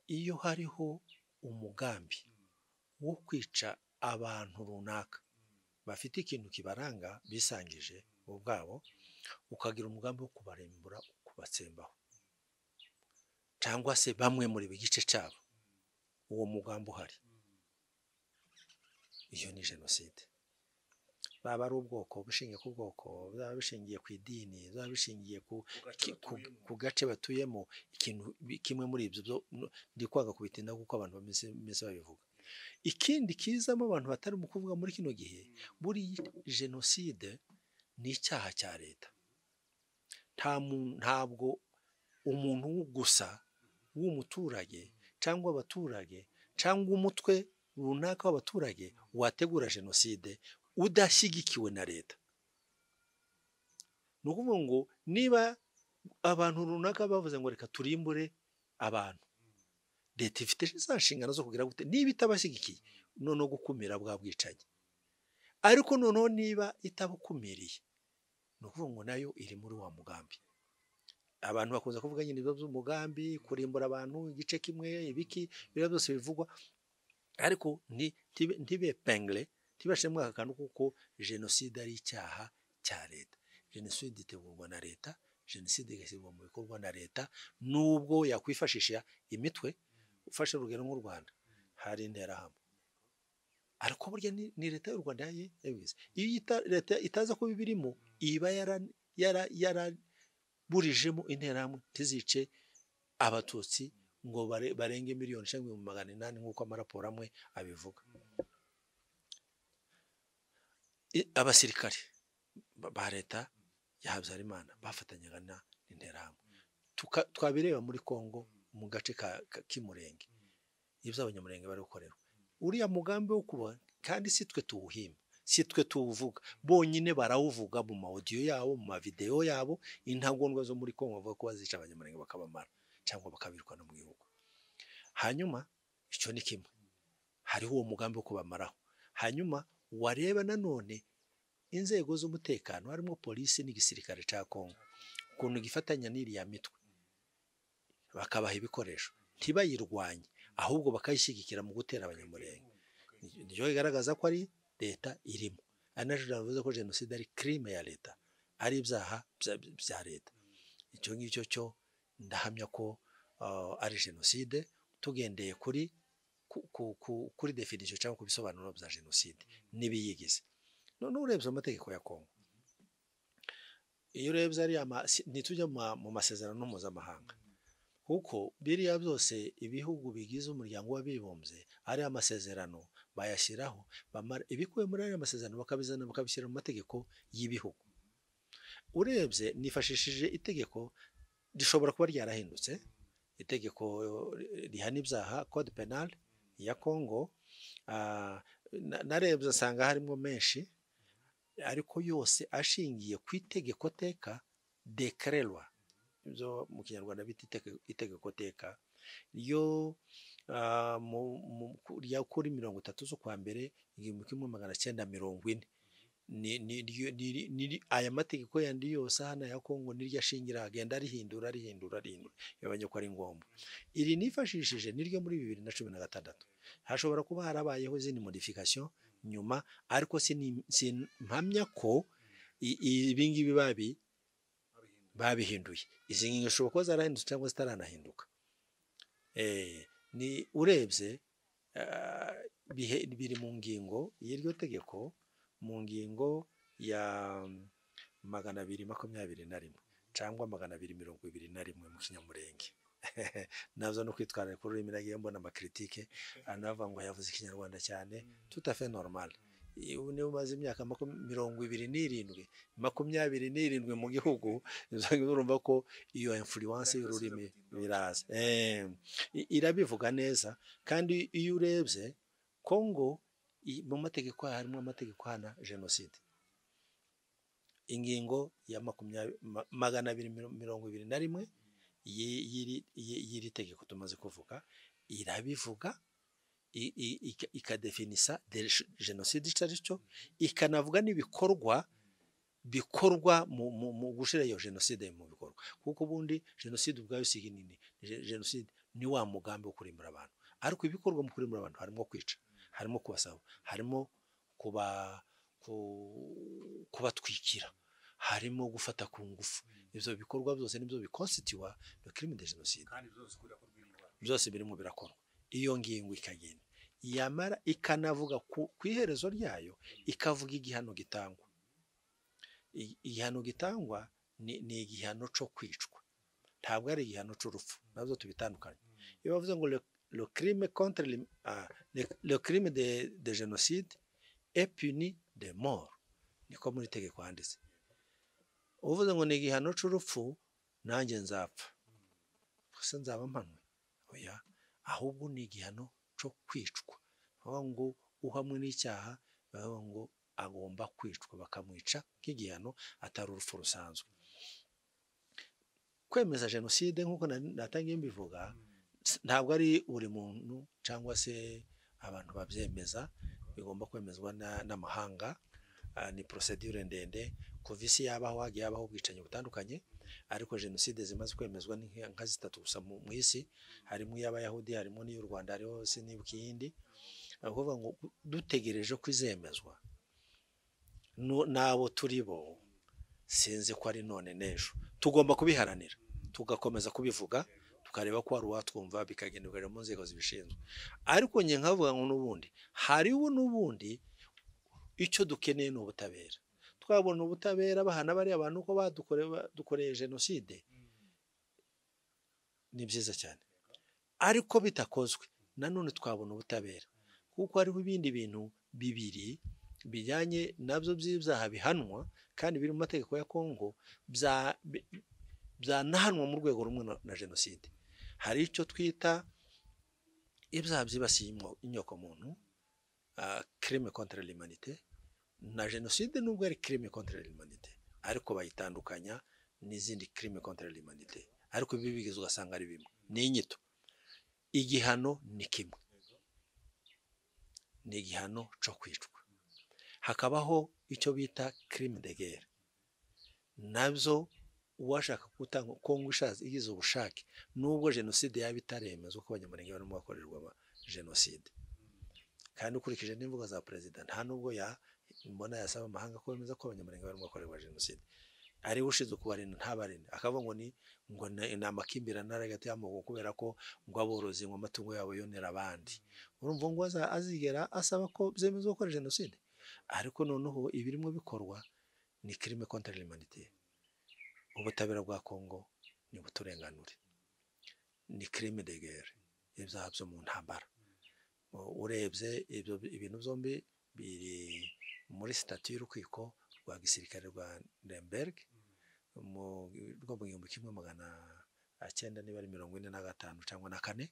iyo hariho umugambi wo kwica abantu runaka bafite ikintu kibaranga bisangije bo ubwabo ukagira umugambi wo kubarembura kubatsembaho cyangwa se bamwe muri igice cyabo uwo mugambi uhari iyo ni jenoside baba ari ubwoko bushingiye ku bwoko bwaba bishingiye ku idini bwaba bishingiye ku, ki- ku, ku gace batuyemo ikintu bi- kimwe muri ibyo byo no- ndi kwanga kubitinda kuko abantu bameze bameze babivuga ikindi kizamo abantu batari mu kuvuga muri kino gihe buri jenoside ni icyaha cya leta nta mu- ntabwo umuntu gusa w'umuturage cyangwa abaturage cyangwa umutwe runaka w'abaturage wategura jenoside udashyigikiwe na leta ni ukuvuga ngo niba abantu runaka bavuze ngo reka turimbure abantu leta ifite za nshingano zo kugira gute niba itabashyigikiye noneho gukumira bwa bwicanyi ariko noneho niba itabukumiriye ni ukuvuga ngo nayo iri muri wa mugambi abantu bakunze kuvuga nyine ibibazo by'umugambi kurimbura abantu igice kimwe ibiki biriya byose bivugwa ariko nti- ntibe ntibe pengre ntibashemwe aka kantu kuko jenoside ari icyaha cya leta jenoside itegurwa na leta jenoside igashyirwa mu bikorwa na leta nubwo yakwifashisha imitwe ufashe urugero nk'u rwanda hari interahamwe ariko burya ni ni leta y'u rwanda yayo yabizi iyo ita- leta itaza kuba ibirimo iba yara- yara- yaraburijemo interahamwe ntizice abatutsi ngo bare- barenge miliyoni cyangwa ibihumbi magana inani nk'uko amaraporo amwe abivuga I- abasirikare ba- ba leta ya habyarimana bafatanyaga na interahamwe Tuka- twabireba muri congo mu gace ka- ka- k'imurenge ibyo abanyamurenge bari gukorera uriya mugambi wo kuba kandi si twe tuwuhimba si twe tuwuvuga bonyine barawuvuga mu mawodiyo yabo mu mavideyo yabo intagondwa zo muri congo bavuga ko bazica abanyamurenge bakabamara cyangwa bakabirukana mu gihugu hanyuma icyo ni kimwe hariho uwo mugambi wo kubamaraho hanyuma wareba nanone inzego z'umutekano harimo polisi n'igisirikare cya congo ukuntu gifatanya n'iriya mitwe bakabaha ibikoresho ntibayirwanye ahubwo bakayishyigikira mu gutera abanyamurenge nibyo bigaragaza ko ari leta irimo ari na jenoside yavuze ko jenoside ari crime ya leta ari ibyaha bya- bya leta icyo ngicyo cyo ndahamya ko ah, ari jenoside tugendeye kuri ku- ku- ku- kuri definisiyo cyangwa ku bisobanuro bya jenoside n'ibiyigize noneho urebye amategeko ya kongo iyo urebye ariya ma- si- ntitujya mu ma- mu masezerano mpuzamahanga kuko biriya byose ibihugu bigize umuryango w'abibumbye ari amasezerano bayashyiraho bamara ibikubiye muri ariya masezerano bakabizana bakabishyira mu mategeko y'ibihugu urebye nifashishije itegeko rishobora kuba ryarahindutse itegeko eh, rihana ibyaha code penal ya congo ah, na- narebye nsanga harimo menshi ariko yose ashingiye ku itegeko teka dekererwa ibyo mu kinyarwanda bita iteke- itegeko teka ryo ah, mu- mu- ku- rya kuri mirongo itatu z'ukwa mbere igihumbi kimwe magana cyenda mirongo ine Ni- ni- ryo- ni- ni- ni- aya mategeko yandi yose hano ya kongo niryo ashingira agenda arihindura arihindura arihindura yabonye ko ari ngombwa iri nifashishije niryo muri bibiri na cumi na gatandatu hashobora kuba harabayeho izindi modification nyuma ariko sini- sin- mpamya ko i- i- ibingibi babi babihinduye izi ngingo zishobora kuba zarahindutse cyangwa zitaranahinduka Eh, ni urebye ah, bihe- biri mu ngingo y'iryo tegeko mu ngingo ya magana abiri makumyabiri na rimwe cyangwa magana abiri mirongo ibiri na rimwe mu kinyamurenge nazo no kwitwara kuri ururimi nagiye mbona amakiritike anava ngo yavuze ikinyarwanda cyane tutafe normal I- ubu niba umaze imyaka makum- mirongo ibiri n'irindwi makumyabiri n'irindwi mu gihugu urumva ko iyo influence y'ururimi biraza Eh, i- irabivuga neza kandi iyo urebye kongo i- mu mategeko yayo harimo amategeko ahana jenoside ingingo ya makumyabiri ma- magana abiri miro- mirongo ibiri na rimwe yi- y'iri- yi- y'iri tegeko tumaze kuvuga irabivuga i- i- ika- ikadefinisa de- jenoside icyo ari cyo ikanavuga n'ibikorwa bikorwa mu, mu, mu gushyira iyo jenoside mu bikorwa kuko ubundi jenoside ubwayo si nini Je- jenoside ni wa mugambi wo kurimbura abantu ariko ibikorwa mu kurimbura abantu harimo kwica harimo kubasaba harimo kuba ku- kubatwikira harimo gufata ku ngufu ibyo bikorwa byose nibyo bikonsitiwa na crime de jenoside kandi byose ukunda ko rwiyubaka byose birimo birakorwa iyo ngingo ikagenda yamara ikanavuga ku ku iherezo ryayo ikavuga igihano gitangwa I- igihano gitangwa ni, ni igihano cyo kwicwa ntabwo ari igihano cy'urupfu nabyo tubitandukanye iyo bavuze ngo le, le crime contre le, ah, le, le crime de, de génocide est puni de mort niko muri tegeko handitse uvuze ngo ni igihano cy'urupfu nanjye nzapfa gusa nzaba mpanwe oya ahubwo ni igihano cyo kwicwa bavuga ngo uhamwe n'icyaha bavuga ngo agomba kwicwa bakamwica nk'igihano atari urupfu rusanzwe kwemeza jenoside nk'uko na- natangiye mbivuga s- ntabwo ari buri muntu cyangwa se abantu babyemeza bigomba kwemezwa na- n'amahanga Ah, ni procedure ndende kuva isi yabaho hagiye habaho ubwicanyi butandukanye ariko jenoside zimaze kwemezwa ni nka nka zitatu gusa mu mu isi harimo iy'abayahudi harimo n'iy'u rwanda hariho sinibuka iyindi ni ukuvuga ngo dutegereje ko izemezwa Nu- n'abo turi bo sinzi ko ari none n'ejo tugomba kubiharanira tugakomeza kubivuga tukareba ko hari uwatwumva bikagenda bikareba mu nzego zibishinzwe ariko njye nkavuga ngo n'ubundi hariho n'ubundi icyo dukeneye ni ubutabera twabona ubutabera bahana bariya bantu ko badukoreye jenoside ni byiza cyane ariko bitakozwe nanone twabona ubutabera kuko hariho ibindi bintu bibiri bijyanye nabyo by'ibyaha bihanwa kandi biri mu mategeko ya kongo byanahanwa mu rwego rumwe na jenoside hari icyo twita ibyaha byibasiye inyokomuntu kirime kontara limanite na jenoside nubwo ari kirime kontara limanite ariko bayitandukanya n'izindi kirime kontara limanite ariko ibi bigeze ugasanga ari bimwe ni inyito igihano ni kimwe ni igihano cyo kwicwa hakabaho icyo bita kirime de gere nabyo uwashaka gutanga kongo ishaza igize ubushake nubwo jenoside yaba itaremezwa ko abanyamurenge barimo bakorerwa jenoside kandi ukurikije n'imvugo za perezida nta nubwo mbona yasaba amahanga ko bemeza ko abanyamurenge barimo bakorerwa jenoside ariwe ushinzwe kubarinda ntabarinda akavuga ngo ni ngo ni amakimbirane ari hagati y'amoko kubera ko ngo aborozi ngo amatungo yabo yonera abandi urumva ngo azigera asaba ko byemezwa gukora jenoside ariko noneho ibirimo bikorwa ni kirime kontra l'humanité ubutabera bwa kongo ni buturenganure ni kirime de guerre ibyaha byo mu ntambara urebye ibyo ibintu byombi biri muri sitati y'urukiko rwa gisirikare rwa Nuremberg rwo mu gihumbi kimwe magana cyenda niba ari mirongo ine na gatanu cyangwa na kane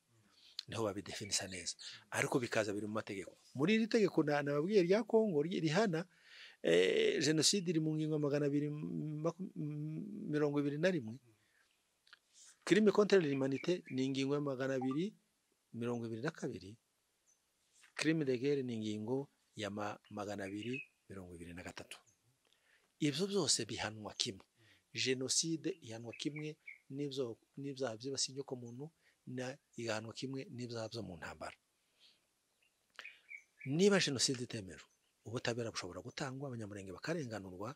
niho babidefinisa neza ariko bikaza biri mu mategeko muri iri tegeko nababwiye rya kongo rihana jenoside iri mu ngingo magana abiri mirongo ibiri na rimwe kirime kontere limanite ni ingingo ya magana abiri mirongo ibiri na kabiri kirime de guerre ni ingingo ya magana abiri mirongo ibiri na gatatu ibyo byose bihanwa kimwe jenoside ihanwa kimwe n'ibyaha byibasiye inyokomuntu na igahanwa kimwe n'ibyaha byo mu ntambara niba jenoside itemerwa ubutabera bushobora gutangwa abanyamurenge bakarenganurwa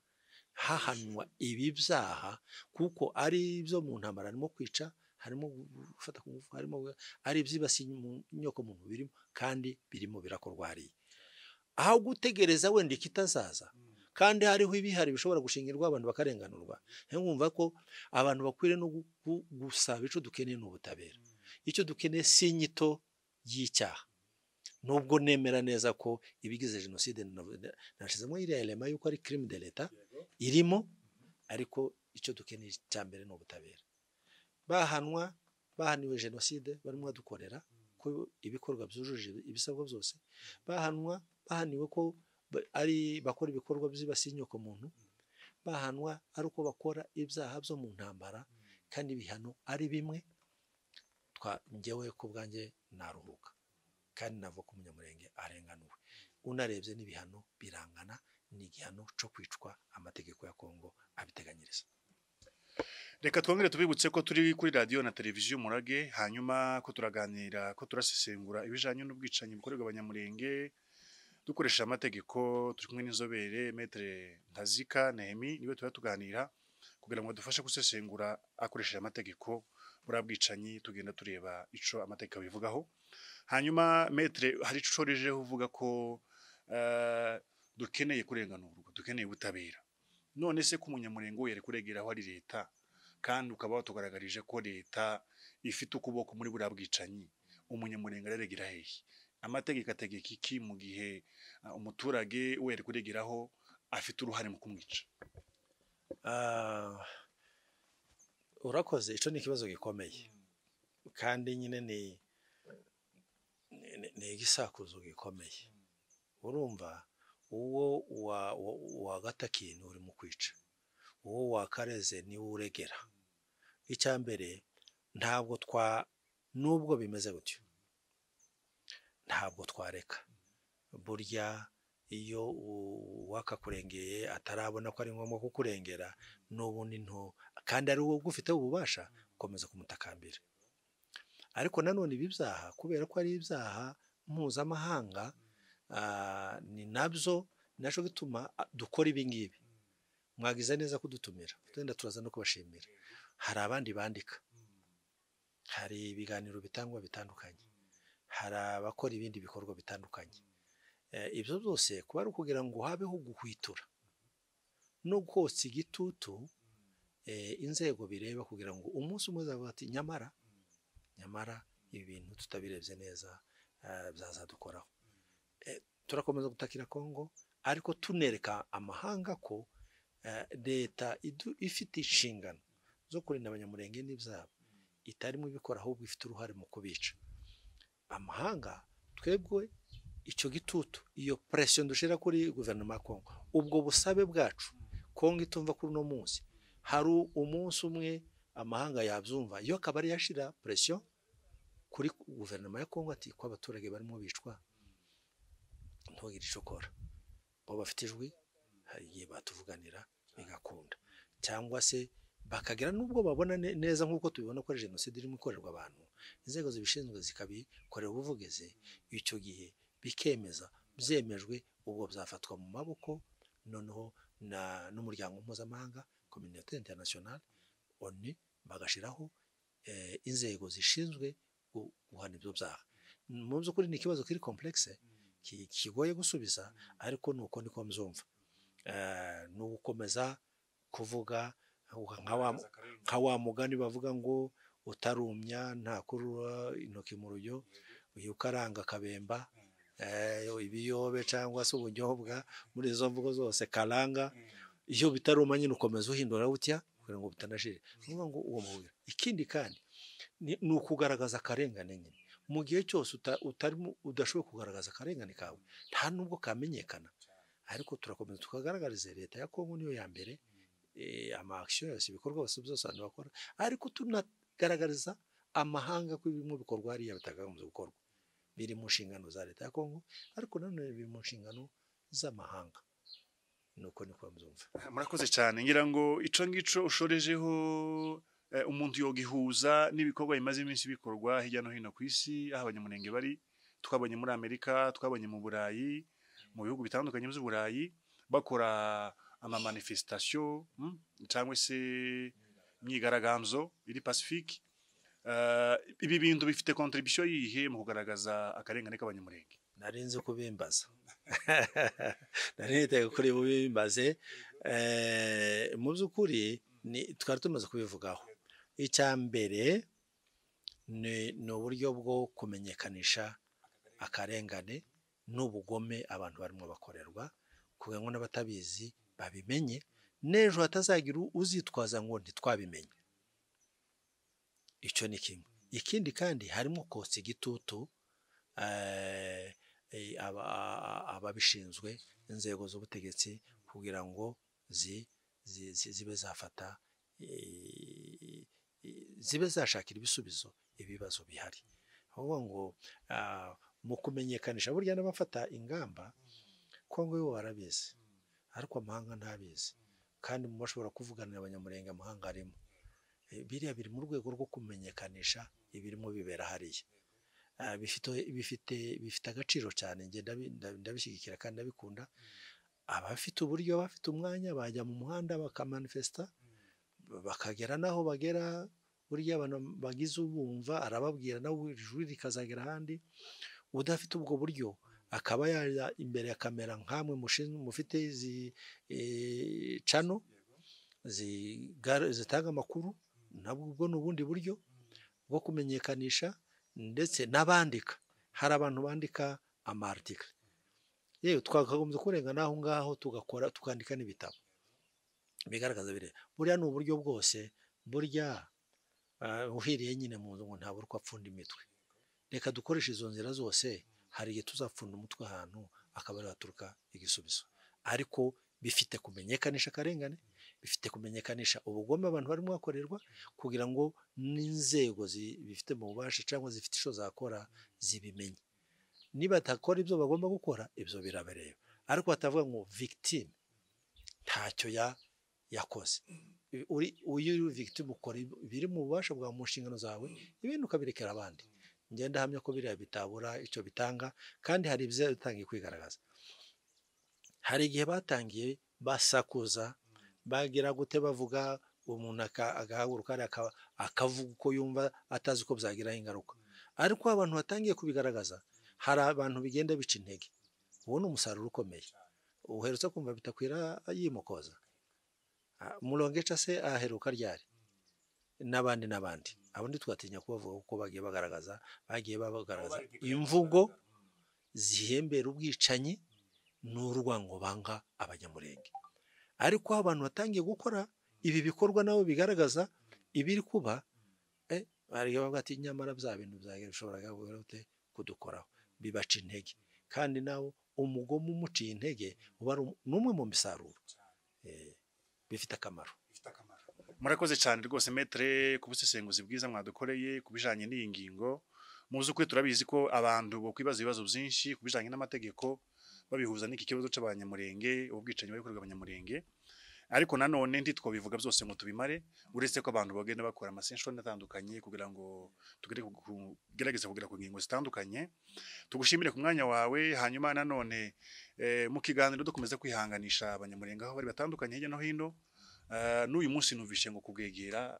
hahanwa ibi byaha kuko ari ibyo mu ntambara harimo kwica harimo gufata ku ngufu harimo ari ibyibasiye inyoko muntu birimo kandi birimo birakorwa hariya aho gutegereza wenda ikitazaza kandi hariho ibihari bishobora gushingirwa abantu bakarenganurwa nkumva ko abantu bakwiriye no gusaba icyo dukeneye ni ubutabera icyo dukeneye si inyito y'icyaha nubwo nemera neza ko ibigize jenoside nashizemo iriya rema yuko ari kirimi de leta irimo ariko icyo dukeneye cya mbere ni ubutabera bahanwa bahaniwe jenoside barimo badukorera ko ibikorwa byujuje ibisabwa byose bahanwa bahaniwe ko ari bakora ibikorwa byibasiye inyoko muntu bahanwa ari uko bakora ibyaha byo mu ntambara kandi ibihano ari bimwe ngewe ku bwanjye naruhuka kandi nava ko umunyamurenge arenganuwe unarebye n'ibihano birangana ni igihano cyo kwicwa amategeko ya kongo abiteganyiriza reka twongere tubibutse ko turi kuri radiyo na televiziyo umurage hanyuma ko turaganira ko turasesengura ibijyanye n'ubwicanyi bukorerwa abanyamurenge dukoresheje amategeko turi kumwe n'inzobere metere ntazika nehemi niwe tuba tuganira kugira ngo badufashe gusesengura akoresheje amategeko buriya bwicanyi tugenda tureba icyo amategeko bivugaho hanyuma metere hari icyo ucorejeho uvuga ko dukeneye kurenganurwa dukeneye ubutabera none se ko umunyamurenge yari kuregeraho ari leta kandi ukaba watugaragarije ko leta ifite ukuboko muri buriya bwicanyi umunyamurenge araregera hehe amategeko ategeka iki mu gihe umuturage we ari kuregeraho afite uruhare mu kumwica urakoze icyo ni ikibazo gikomeye kandi nyine ni ni igisakuzo gikomeye urumva uwo wagatakiye ni urimo kwica uwo wakareze niwo uregera icya mbere ntabwo twa nubwo bimeze gutyo ntabwo twareka burya iyo wakakurengeye atarabona ko ari ngombwa kukurengera n'ubundi nto kandi ari wowe ugufiteho ububasha ukomeza kumutakambira ariko nanone ibi byaha kubera ko ari ibyaha mpuzamahanga ni nabyo nacyo bituma dukora ibi ngibi mwagize neza kudutumira tugenda turaza no kubashimira hari abandi bandika hari ibiganiro bitangwa bitandukanye hari abakora ibindi bikorwa bitandukanye Eh, ibyo byose kuba ari ukugira ngo habeho guhwitura no kotsa igitutu eh, inzego bireba kugira ngo umunsi umwe uzavuga ati nyamara nyamara ibi bintu tutabirebye neza eh, byazadukoraho Eh, turakomeza gutakira kongo ariko tunereka amahanga ko eh, leta idu- ifite inshingano zo kurinda abanyamurenge n'ibyabo itarimo ibikora ahubwo ifite uruhare mu kubica amahanga twebwe icyo gitutu iyo presiyo dushyira kuri guverinoma ya kongo ubwo busabe bwacu kongo itumva kuri uno munsi hari umunsi umwe amahanga yabyumva iyo akaba ari yashyira presiyo kuri guverinoma ya kongo ati ko abaturage barimo bicwa ntugire icyo ukora bo bafite ijwi hari igihe batuvuganira bigakunda cyangwa se bakagira n'ubwo babona ne- neza nk'uko tubibona ko ari jenoside irimo ikorerwa abantu inzego zibishinzwe zikabikorera ubuvugizi icyo gihe bikemeza byemejwe ubwo byafatwa mu maboko noneho na- n'umuryango mpuzamahanga kominote interinasiyonali oni bagashyiraho eh, inzego zishinzwe gu- guhana ibyo byaha mu by'ukuri ni ikibazo kiri komplekse ki- kigoye gusubiza ariko ni uko niko mbyumva Eh, ni ugukomeza kuvuga nka wa nka wa mugani bavuga ngo utarumya ntakurura intoki mu rujyo uyu ukaranga akabemba eh, ibiyobe cyangwa se ubunyobwa muri izo mvugo zose karanga iyo bitaruma nyine ukomeza uhindura utya kugira ngo bitanashira ni ukuvuga ngo uwo mubiri ikindi kandi ni ni ukugaragaza akarengane nyine mu gihe cyose uta- utarimo udashoboye kugaragaza akarengane kawe nta nubwo kamenyekana ariko turakomeza tukagaragariza leta ya kongo niyo ya mbere eh, ama action yose ibikorwa byose byose abantu bakora ariko tunagaragariza amahanga ko ibirimo bikorwa hariya bitagakomeza gukorwa biri mu nshingano za leta ya kongo ariko nanone biri mu nshingano z'amahanga ni uko niko mbyumva murakoze cyane ngira ngo ico ngico ushorejeho eh, umuntu yogihuza n'ibikorwa bimaze iminsi bikorwa hirya no hino ku isi aho abanyamurenge bari twabonye muri amerika twabonye mu burayi mu bihugu bitandukanye by'uburayi bakora amamanifestation mm, cyangwa se imyigaragambyo iri pacifique Eh, ibi bintu bifite contribution yihe mu kugaragaza akarengane k'abanyamurenge narinzi kubimbaza narinzi kuri bubimbaze Eh, mu by'ukuri ni- twari tumaze kubivugaho icya mbere ni ni uburyo bwo kumenyekanisha akarengane n'ubugome abantu barimo bakorerwa kugira ngo n'abatabizi babimenye n'ejo hatazagira uzitwaza ngo ntitwabimenye icyo ni kimwe ikindi kandi harimo kotsa igitutu eh, eh, aba- a- a- ababishinzwe inzego z'ubutegetsi kugira ngo zi- zi- zi- zibe zafata eh, eh, zibe zashakira ibisubizo ibibazo bihari ahubwo ngo ah, mu kumenyekanisha burya n'abafata ingamba kongo yo barabizi ariko amahanga ntabizi kandi mu bashobora kuvuganira abanyamurenge amahanga arimo Eh, biriya biri mu rwego rwo kumenyekanisha ibirimo bibera hariya Ah, bifite bifite bifite agaciro cyane njye ndabi- ndabi- ndabishyigikira kandi ndabikunda abafite uburyo abafite umwanya bajya mu muhanda bakamanifesta bakagera n'aho bagera burya abantu bagize ubumva arababwira nawe ijwi rikazagera ahandi udafite ubwo buryo akaba yajya imbere ya kamera nk'amwe mushinzwe mufite izi eh, cano zigara- zitanga amakuru nabwo ubwo ni ubundi buryo bwo kumenyekanisha ndetse n'abandika hari abantu bandika amartikle yewe twakagombye kurengana aho ngaho tugakora tukandika n'ibitabo bigaragaza bire buriya ni uburyo bwose burya ah, uhiriye nyine mu nzu ngo ntabura uko apfunda imitwe reka dukoreshe izo nzira zose hari igihe tuzapfunda umutwe ahantu akaba ariho haturuka igisubizo ariko bifite kumenyekanisha akarengane bifite kumenyekanisha ubugome abantu barimo bakorerwa kugira ngo n'inzego zi- bifite mu bubasha cyangwa zifite icyo zakora zibimenye nibatakora ibyo bagomba gukora ibyo birabareba ariko batavuga ngo victime ntacyo ya- yakoze I- uri uyu uri victime ukora ib- biri mu bubasha bwa mu nshingano zawe ibindi ukabirekera abandi ngenda ndahamya ko biriya bitabura icyo bitanga kandi hari ibyo bitangiye kwigaragaza hari igihe batangiye basakuza bagira gute bavuga umuntu aka- agahaguruka hariya aka- akavuga uko yumva atazi uko byagiraho ingaruka ariko abantu batangiye kubigaragaza hari abantu bigenda bica intege uwo ni umusaruro ukomeye uherutse kumva bitakwira yimokoza Ah, murongeca se aheruka ryari n'abandi n'abandi abandi twatinya kubavuga kuko bagiye bagaragaza bagiye bagaragaza imvugo zihembera ubwicanyi n'urwango banga abanyamurenge ariko aho abantu batangiye gukora ibi bikorwa nabo bigaragaza ibiri kuba eh, bari bavuga ati nyamara bya bintu byagira bishobora gute kudukoraho bibaca intege kandi nawe umugome umuciye intege uba ari um- ni umwe mu misaruro eh, bifite akamaro murakoze cyane rwose metre ku busesenguzi bwiza mwadukoreye ku bijanye n'iyi ngingo mu by'ukuri turabizi ko abantu bakwibaza ibibazo byinshi ku bijanye n'amategeko babihuza n'iki kibazo cy'abanyamurenge ubwicanyi bari gukorerwa abanyamurenge ariko nanone ntitwobivuga byose ngo tubimare uretse ko abantu bagenda bakora amasenshoni atandukanye kugira ngo tugere ku- ku- tugerageze kugera ku ngingo zitandukanye tugushimire ku mwanya wawe hanyuma nanone eh, mu kiganiro dukomeza kwihanganisha abanyamurenge aho bari batandukanye hirya no hino Eh, n'uyu munsi numvishe ngo kubwegera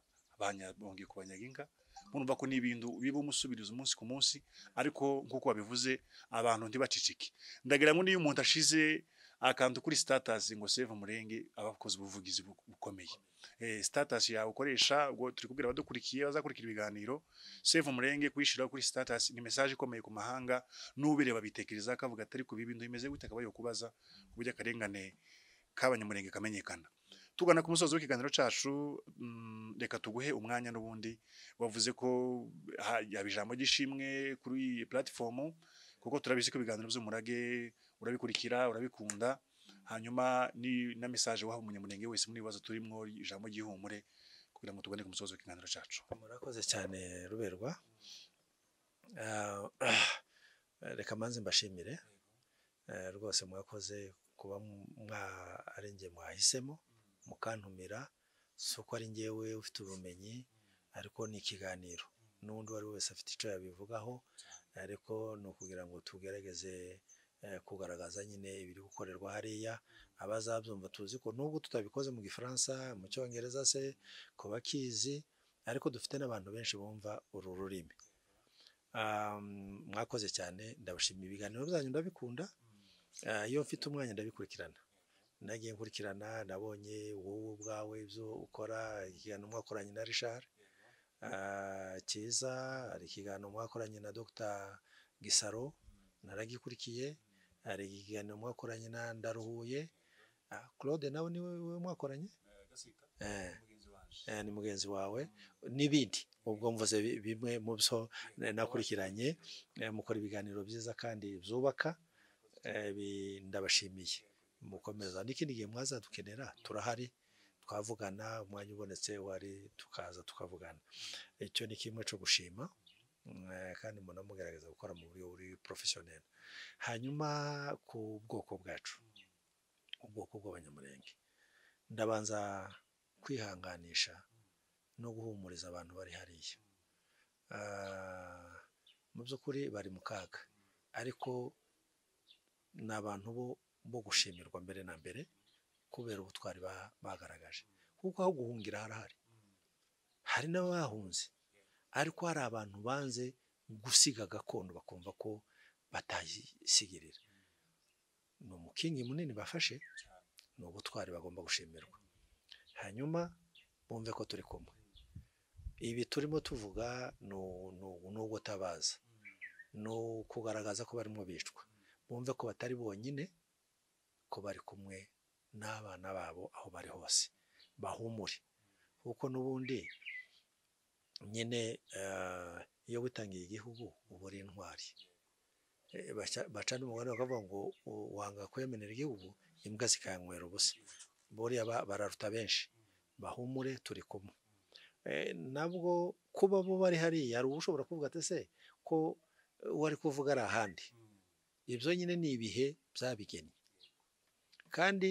bongeye kubanyaginga murumva ko n'ibintu biba umusubiriza umunsi ku munsi ariko nk'uko babivuze abantu ntibacicike ndagira ngo n'iyo umuntu ashize akantu kuri status ngo save umurenge aba akoze ubuvugizi bu- bukomeye eh, status yawe ukoresha ubwo turi kubwira abadukurikiye bazakurikira ibiganiro save umurenge kuyishyiraho kuri status ni message ikomeye ku mahanga n'ubireba bitekereza akavuga atari ku bintu bimeze gute akabaye kubaza ku buryo akarengane k'abanyamurenge kamenyekana tugana ku musozi w'ikiganiro cyacu mm, reka tuguhe umwanya n'ubundi wavuze ko ha- yaba ijambo ry'ishimwe kuri iyi platifomu kuko turabizi ko ibiganiro by'umurage urabikurikira urabikunda hanyuma ni na message waha umunyamurenge wese muri ibibazo turimo ijambo ry'ihumure kugira ngo tugane ku musozi w'ikiganiro cyacu murakoze cyane ruberwa Ah, reka manze mbashimire Eh, rwose mwakoze kuba mu- mwa ari njye mwahisemo mukantumira si uko ari njyewe ufite ubumenyi ariko ni ikiganiro n'undi uwo ari we wese afite icyo yabivugaho ariko ni ukugira ngo tugerageze eh, kugaragaza nyine ibiri gukorerwa hariya abazabyumva tuzi ko nubwo tutabikoze mu gifaransa mu cyongereza se ku bakizi ariko dufite n'abantu benshi bumva uru rurimi Um, mwakoze cyane ndabashimiye ibiganiro byanyu ndabikunda Ah, iyo mfite umwanya ndabikurikirana nagiye nkurikirana nabonye wowe ubwawe ibyo ukora ikiganiro mwakoranye na Richard Ah, cyiza hari ikiganiro mwakoranye na Dr Gisaro naragikurikiye hari ikiganiro mwakoranye na Ndaruhuye Ah, Claude nawe niwe wowe mwakoranye eh eh, ni mugenzi wawe n'ibindi ubwo mvuze bi- bimwe mu byo na- nakurikiranye eh, mukora ibiganiro byiza kandi byubaka eh, bi- ndabashimiye mukomeza n'ikindi gihe mwazadukenera turahari twavugana umwanya ubonetse wari tukaza tukavugana icyo ni kimwe cyo gushima mm, eh, kandi munamugaragaza gukora mu buryo buri porofesiyoneri hanyuma ku bwoko bwacu ubwoko bw'abanyamurenge ndabanza kwihanganisha no guhumuriza abantu bari hariya Ah, mu by'ukuri bari mu kaga ariko ni abantu bo bo gushimirwa mbere na mbere kubera ubutwari ba- bagaragaje kuko aho guhungira harahari hari n'abahunze ariko hari abantu banze gusiga gakondo bakumva ko batayisigirira ni umukingi munini bafashe ni ubutwari bagomba gushimirwa hanyuma bumve ko turi kumwe ibi turimo tuvuga ni u- ni u- ni ugutabaza ni ukugaragaza ko barimo bicwa bumve ko batari bonyine ko bari kumwe n'abana babo aho bari hose bahumure kuko n'ubundi nyine eh, iyo witangiye igihugu uba uri intwari Eh, baca- baca n'umugani bakavuga ngo "U- wanga kwemerera igihugu imbwa zikanywera ubusa buriya ba- bararuta benshi bahumure turi kumwe Eh, nabwo kuba bo bari hariya hari ushobora kuvuga ati se ko uwo ari kuvuga ari ahandi ibyo nyine ni ibihe byabigennye kandi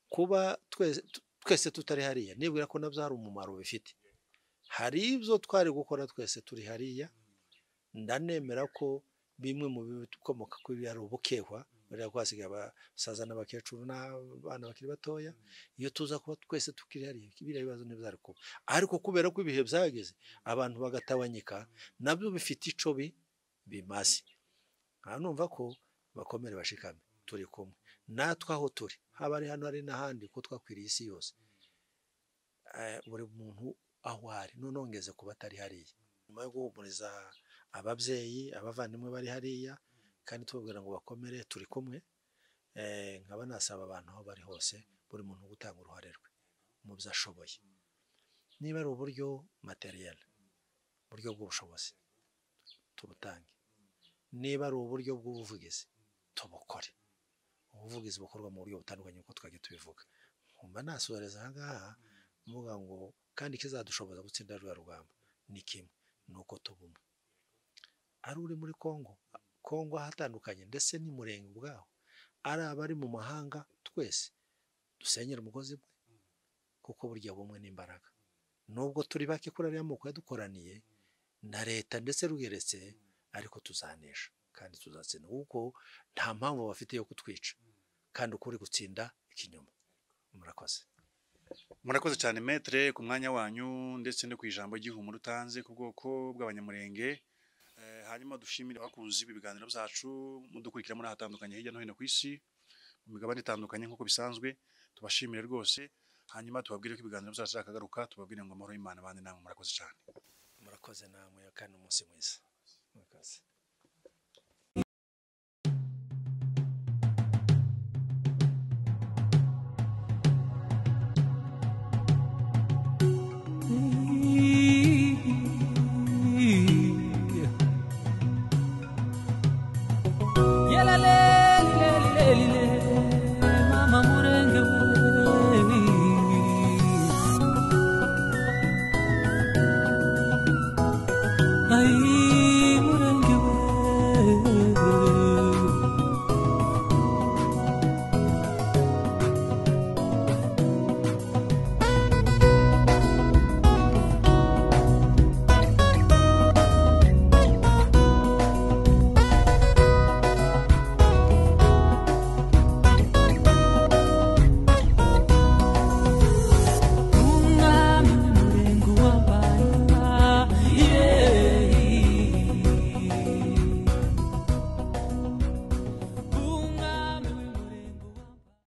kuba twese tu- twese tutari hariya nibwira ko nabyo hari umumaro bifite hari ibyo twari gukora twese turi hariya ndanemera ko bimwe mu bikomoka kuri ari ubukehwa buriya ko hasigaye abasaza n'abakecuru n'abana bakiri batoya iyo tuza kuba twese tukiri hariya biriya bibazo ntibizari kuba ariko kubera ko ibihe byageze abantu bagatabanyika nabyo bifite ico bi bimaze aha numva ko bakomere bashikame turi kumwe natwe aho turi haba ari hano hari n'ahandi ko twakwiriye isi yose Eh, buri muntu aho ari noneho ngeze ku batari hariya nyuma yo guhumuriza ababyeyi abavandimwe bari hariya kandi tubabwira ngo bakomere turi kumwe Eh, nkaba nasaba abantu aho bari hose buri muntu gutanga uruhare rwe mu byo ashoboye niba ari uburyo materiel uburyo bw'ubushobozi tubutange niba ari uburyo bw'ubuvugizi tubukore ubuvugizi bukorwa mu buryo butandukanye nk'uko twagiye tubivuga nkumva nasoreza aha ngaha mvuga ngo kandi ikizadushoboza gutsinda ruriya rugamba ni kimwe ni uko tuba umwe ari uri muri kongo kongo ahatandukanye ndetse n'umurenge ubwawo ari abari mu mahanga twese dusenyera umugozi umwe kuko burya bumwe n'imbaraga nubwo turi bake kuri ariya moko yadukoraniye na leta ndetse rugeretse ariko tuzanesha kandi tuzatsinda kuko nta mpamvu bafite yo kutwica kandi uko uri gutsinda ikinyoma murakoze murakoze cyane metere ku mwanya wanyu ndetse no ku ijambo ry'ihumure utanze ku bwoko bw'abanyamurenge Eh, hanyuma dushimire abakunzi b'ibiganiro byacu mudukurikira muri ahatandukanye hirya no hino ku isi mu migabane itandukanye nk'uko bisanzwe tubashimire rwose hanyuma tubabwire ko ibiganiro byacu byakagaruka tubabwire ngo amahoro y'Imana abane namwe murakoze cyane murakoze namwe kandi umunsi mwiza murakoze Ay